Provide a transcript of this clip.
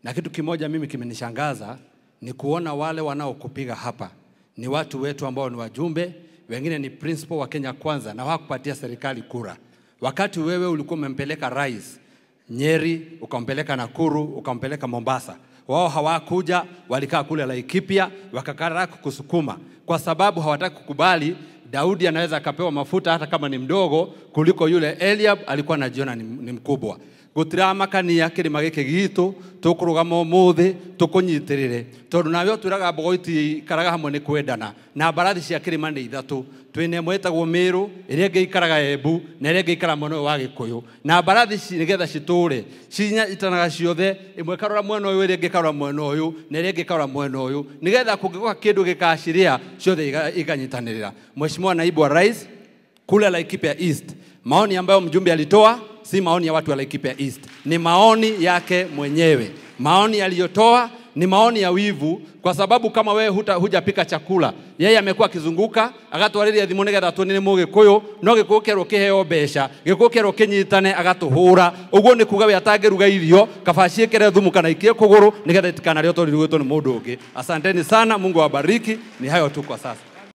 na kitu kimoja mimi kimenishangaza ni kuona wale wanaokupiga hapa ni watu wetu ambao ni wajumbe, wengine ni principal wa Kenya Kwanza na hawakupatia serikali kura, wakati wewe ulikuwa umempeleka rais Nyeri, ukampeleka Nakuru, ukampeleka Mombasa. Wao hawakuja, walikaa kule Laikipia, wakakataa kukusukuma kwa sababu hawataki kukubali Daudi anaweza akapewa mafuta hata kama ni mdogo kuliko yule Eliab alikuwa anajiona ni, ni mkubwa gutiramakania kirima giki gitu tukurugama umuthi tukunyitirire tondu nawe utwiraga mbogo itikaraga hamwe ni kwendana na mbarathi cia kirima ni ithatu twina imwe itagwo miru iria ingi ikaraga embu na iria ingi ikara mwena uyu wa gikuyu na mbarathi ici nigetha citure cinyitanaga ciothe imwe ikarora mwena uyu iria ingi ikarora mwena uyu na iria ingi ikarora mwena uyu nigetha kungigoka kindu gikaciria ciothe iga- ikanyitanirira mheshimiwa naibu wa rais kule Laikipia East. Maoni ambayo mjumbe alitoa si maoni ya watu wa Laikipia East, ni maoni yake mwenyewe. Maoni aliyotoa ni maoni ya wivu, kwa sababu kama wewe huta, hujapika chakula, yeye amekuwa akizunguka agatwarĩria thimũ nĩgetha tũnĩ mũgĩkũyũ no gĩkũyũ kĩerwo kĩheo mbeca gĩkũyũ kĩerwo kĩnyitane agatũhũra ũguo nĩ kuga we atangĩruga irio kaba ciĩkĩre thumu kana ikie kũgũrũ nĩgetha itikanarĩo tondũ irugĩtwo nĩ mũndũ ũngĩ asanteni sana mungu awabariki ni hayo tu kwa sasa